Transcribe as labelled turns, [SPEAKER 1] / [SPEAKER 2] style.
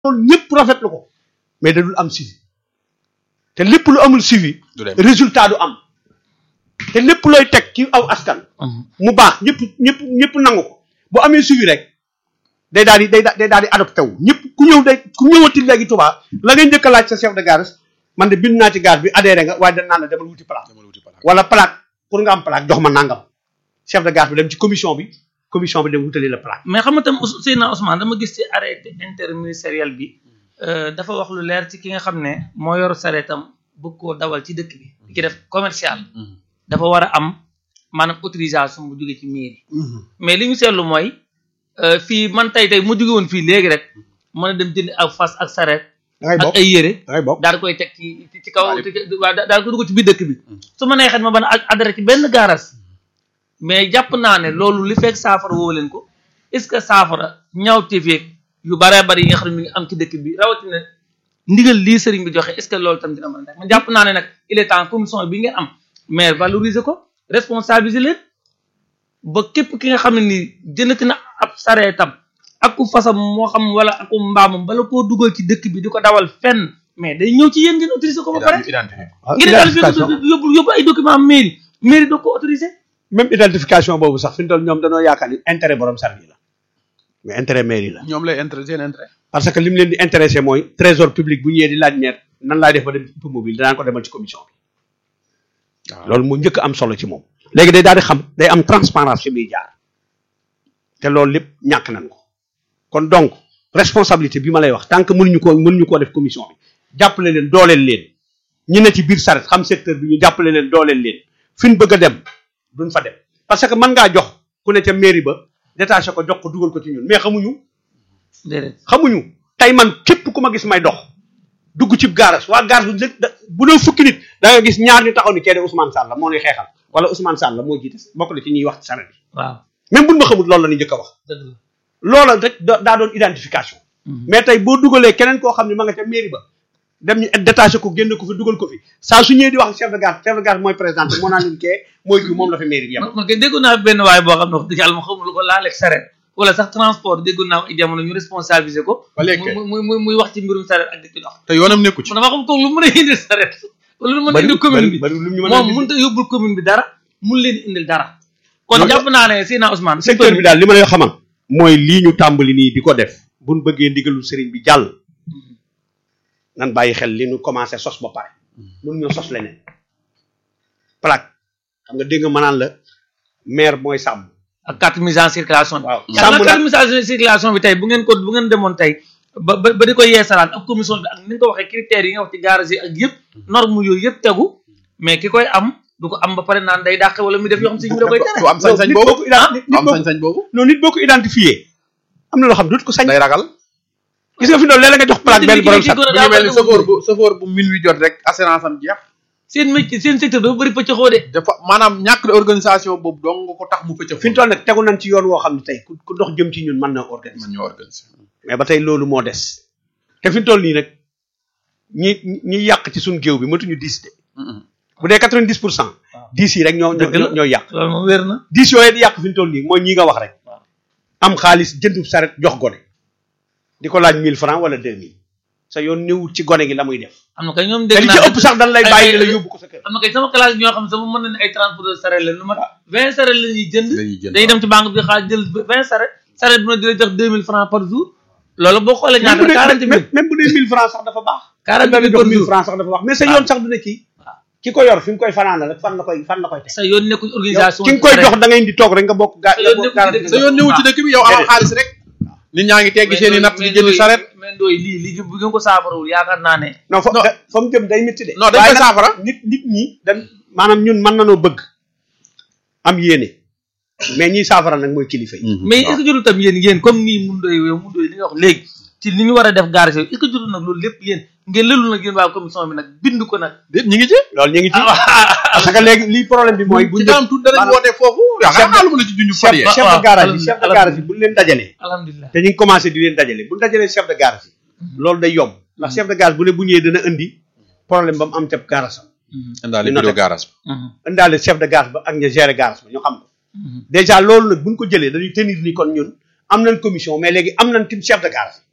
[SPEAKER 1] loolu ñëpp rafetlu ko mais da dul am suivi te lépp lu amul suivi
[SPEAKER 2] du dem
[SPEAKER 1] résultat du am te lépp looy teg ci aw askan mu baax ñëpp ñëpp ñëpp nangu ko bu amee suivi rek day daal di day day daal di adopté wu ñëpp ku ñëw day ku ñëwati léegi Touba la ngay njëkk a laaj sa chef de gare man de bind naa ci gare bi adhéré nga waaye dañ naan la demal wuti plaque
[SPEAKER 2] demal wuti plaque.
[SPEAKER 1] wala plaque pour nga am plaque jox ma nangam chef de gare bi dem ci commission bi commission bi dem wutali la plaque
[SPEAKER 3] mais xam nga tam Ous- Seydina Ousmane dama gis ci arrêté interministériel bi euh, dafa wax lu leer ci ki nga xam ne moo yor sareetam bëgg koo dawal ci dëkk bi di ci def commercial dafa war a am maanaam autorisation bu jóge ci mairie mais li ñu seetlu mooy euh, fii man tey tey mu jóge woon fii léegi rek mën a dem jënd ak fas ak sareet
[SPEAKER 1] da ngay
[SPEAKER 3] ak
[SPEAKER 1] bokk
[SPEAKER 3] ay yére
[SPEAKER 1] da ngay bokk
[SPEAKER 3] daal di koy teg ci ci ci kaw
[SPEAKER 2] Waaw,
[SPEAKER 3] ci- waa da- daal ko dugg ci biir dëkk bi su ma neexee ma ban a adhéré ci benn gaaras mais jàpp naa ne loolu li fekk saafara woo leen ko est-ce que saafara ñaaw teefeeg yu baree bari yi nga xam ne mi ngi am ci dëkk bi rawatina ndigal lii sëriñ bi joxe est-ce que loolu tam dina mën a nekk man jàpp naa ne nag il est temps commission bi ngeen am mais valoriser ko responsabiliser leen ba képp ki nga xam ne nii jëndati na ab sareetam ak ku fasam moo xam wala aku mbaamam bala koo dugal ci dëkk bi di ko dawal fenn mais day ñëw ci yéen ngeen autoriser ko ba pare
[SPEAKER 2] identifié
[SPEAKER 3] ngeen identification yóbbu yóbbu ay document mairie mairie doo ko autorisé
[SPEAKER 1] même identification boobu sax fi mu toll ñoom dañoo yaakaar ni intérêt borom service la mais intérêt mairie la
[SPEAKER 2] ñoom lay intéressé seen intérêt
[SPEAKER 1] parce que li mu leen di intéressé mooy trésor public bu ñëwee di laaj maire nan laay def ba dem mobile danaan ko demal ci commission bi
[SPEAKER 2] waaw
[SPEAKER 1] loolu mu njëkk a am solo ci moom léegi day daal di xam day am transparence fi muy jaar te loolu lépp ñàkk nañ ko kon donc responsabilité bi ma lay wax tant que mënuñu ko mënuñu koo def commission bi jàppale leen dooleel leen ñi ne ci biir saret xam secteur bi ñu jàppale leen dooleel leen fi ñu bëgg a dem duñ fa dem parce que mën ngaa jox ku ne ca mairie ba détaché ko jox ko dugal ko ci ñun mais xamuñu
[SPEAKER 3] déedéet
[SPEAKER 1] xamuñu tey man képp ku ma gis may dox dugg ci gaaras waa gaar bu njëkk da- bu doon fukki nit da nga gis ñaar ñu taxaw ni kee de Ousmane Sall la moo nuy xeexal wala Ousmane Sall la moo jiite bokk na ci ñuy wax ci saret bi
[SPEAKER 3] waaw
[SPEAKER 1] même buñ ma xamul loolu la ñu njëkk a wax
[SPEAKER 3] dëgg la
[SPEAKER 1] loola rek da- daa doon identification mais tey boo dugalee keneen koo xam ne ma nga ca mairie ba dem ñu détaché ko génne ko fi dugal ko fi saa su ñëwee di wax chef de gare chef de gare mooy présenté moo naan leen kee mooy kii moom la fi mairie bi yem
[SPEAKER 3] man man kay déggoon naa benn waay boo xam ne wax dëgg yàlla ma xamul lu ko laaleeg sareet wala sax transport déggoon naa ay jamono ñu responsabiliser ko
[SPEAKER 2] ba léegi kay.
[SPEAKER 3] muy muy muy muy wax ci mbirum sareet ak di ci dox
[SPEAKER 2] te yoonam nekku ci
[SPEAKER 3] man dama xam ko lu mën a indil sareet wala lu mën a
[SPEAKER 1] bari
[SPEAKER 3] indil commune bi
[SPEAKER 1] bari lu ñu mën a
[SPEAKER 3] moom mënut a yóbbul commune bi dara mun leen indil dara kon
[SPEAKER 1] Loolu-
[SPEAKER 3] jàpp naa ne Seydina Ousmane
[SPEAKER 1] secteur bi daal li ma lay xamal mooy lii ñu tàmbali nii di ko def buñ bëggee ndigalul sëriñ bi jàll nan bàyyi xel li ñu commencé sos ba pare mun ñoo sos leneen plaque xam nga dégg nga mënaan la maire mooy sàmm
[SPEAKER 3] ak carte mise en circulation bi
[SPEAKER 1] waaw
[SPEAKER 3] yaakaar
[SPEAKER 1] sàmm
[SPEAKER 3] naa
[SPEAKER 1] nag
[SPEAKER 3] carte mise en circulation bi tey bu ngeen ko bu ngeen demoon tey ba ba ba di ko yeesalaat ak commission bi ak ni nga ko waxee critères yi nga wax ci garage yi ak yëpp norme yooyu yëpp tegu mais ki koy am du ko am ba pare naan day dàqe wala muy def yoo xam si ñu da koy tere
[SPEAKER 2] du am sañ-sañ
[SPEAKER 1] nit
[SPEAKER 2] boobu
[SPEAKER 1] boo ko ident- nit
[SPEAKER 2] du am
[SPEAKER 1] boo ko-
[SPEAKER 2] sañ-sañ boobu
[SPEAKER 1] non nit boo ko identifié am na loo xam dootu ko sañ
[SPEAKER 2] day ragal
[SPEAKER 1] gis nga fi doon léeg-léeg nga jox plaque benn borom sat
[SPEAKER 2] mu ngi mel ni chauffeur bu chauffeur bu minuit jot rek assurance am jeex
[SPEAKER 3] seen métier seen secteur dafa bëri pëcc xoo de
[SPEAKER 2] dafa maanaam ñàkk de organisation boobu dong nga ko tax mu pëcc
[SPEAKER 1] fi ñu toll nag tegu nañ ci yoon woo xam ne tey ku ku dox jëm ci ñun mën na organiser
[SPEAKER 2] man ñoo organiser
[SPEAKER 1] mais ba tey loolu moo des te fi ñu toll nii nag ñi ñi yàq ci suñ géew bi matuñu dix de bu dee quatre vingt dix pour cent dix yi rek ñoo
[SPEAKER 3] Dëgg la.
[SPEAKER 1] ñoo ñoo yàq
[SPEAKER 3] loolu moom wér na
[SPEAKER 1] dix yooyu di yàq fi ñu toll nii mooy ñi nga wax rek
[SPEAKER 3] waaw.
[SPEAKER 1] am xaalis jëndu saret jox gone di ko laaj mille francs wala deux mille sa yoon néewul ci gone gi la muy def
[SPEAKER 3] am na kay ñoom
[SPEAKER 1] te
[SPEAKER 3] dégg
[SPEAKER 1] li
[SPEAKER 3] naa
[SPEAKER 1] ci ëpp sax dañ lay
[SPEAKER 3] ay-
[SPEAKER 1] bàyyi
[SPEAKER 3] ay-
[SPEAKER 1] la yóbbu ko sa kër
[SPEAKER 3] am na kay sama classe bi ñoo xam ne sama mën na ne ay transporteur saret la lu mat vingt saret la ñuy jënd
[SPEAKER 2] dañuy jënd
[SPEAKER 3] dañuy dem ci banque bi xaar jël vingt saret saret bu ne di la jox deux mille francs par jour loolu boo xoolee
[SPEAKER 1] même
[SPEAKER 3] ñaata
[SPEAKER 1] bu
[SPEAKER 3] la quarante
[SPEAKER 1] dee
[SPEAKER 3] mille
[SPEAKER 1] même bu dee mille francs sax dafa baax
[SPEAKER 3] quarante
[SPEAKER 1] dañ
[SPEAKER 3] mille
[SPEAKER 1] jox
[SPEAKER 3] par
[SPEAKER 1] mille
[SPEAKER 3] jour
[SPEAKER 1] francs sax dafa baax mais sa yoon sax du ne kii ki ko yor fi mu koy fanaan rek fan la koy fan la koy teg
[SPEAKER 3] sa yoon nekkul organisation
[SPEAKER 1] ki nga koy jox da ngay di toog rek nga bokk gaa
[SPEAKER 3] Sa yoon
[SPEAKER 1] nga bokk
[SPEAKER 3] nekkul ci
[SPEAKER 1] garanti
[SPEAKER 3] dëkk
[SPEAKER 2] sa yoon ñëwul ci dëkk bi yow amal
[SPEAKER 1] Déedéet.
[SPEAKER 2] xaalis rek nit ñaa ngi teggi seen i natt di jëndi saret
[SPEAKER 3] mais ndooy lii lii bu ngeen ko saafarawul yaakaar naa ne
[SPEAKER 1] non fa
[SPEAKER 2] Non.
[SPEAKER 1] da- fa mu jëm day métti de
[SPEAKER 2] non dañ
[SPEAKER 1] waaye
[SPEAKER 2] koy
[SPEAKER 1] nag
[SPEAKER 2] saafara
[SPEAKER 1] nit nit ñi dañ maanaam ñun mën nanoo bëgg am yéene mais ñiy saafara nag mooy kilifa yi
[SPEAKER 3] mais est-ce que jotul tam yéen yéen comme nii mun doy yow mun doy li nga wax léegi ci li ñu war a def gaar est-ce que jotul nag loolu lépp yéen ngeen lëlul nag yéen waa commission bi nag bind ko nag
[SPEAKER 2] déet ñi ngi ci
[SPEAKER 1] loolu ñu ngi ci parce que léegi lii problème bi mooy bu
[SPEAKER 2] ci
[SPEAKER 1] njëkk
[SPEAKER 2] kanam tuuti danañ
[SPEAKER 1] maanaam
[SPEAKER 2] woote foofu yaakaar naa lu ma la ci junj fan
[SPEAKER 1] chef
[SPEAKER 2] yee
[SPEAKER 1] chef de
[SPEAKER 3] waaw,
[SPEAKER 1] garage yi chef de
[SPEAKER 3] alhamdulilah.
[SPEAKER 1] garage yi bu ñu leen dajalee
[SPEAKER 3] alhamdulilah
[SPEAKER 1] te ñu ngi commencé di leen dajale bu ñu dajalee chef de garage yi loolu day yomb ndax chef de garage bu ne bu ñëwee dana indi problème ba mu am ca garage am
[SPEAKER 2] indaale
[SPEAKER 1] Ñu
[SPEAKER 2] bureau
[SPEAKER 1] noté.
[SPEAKER 2] garage
[SPEAKER 1] indaale chef de garage ba ak ña gérer garage ba ñu xam ko déjà loolu nag bu ñu ko jëlee dañuy tenir ni kon ñun am nañ commission mais léegi am nañ tim chef de garage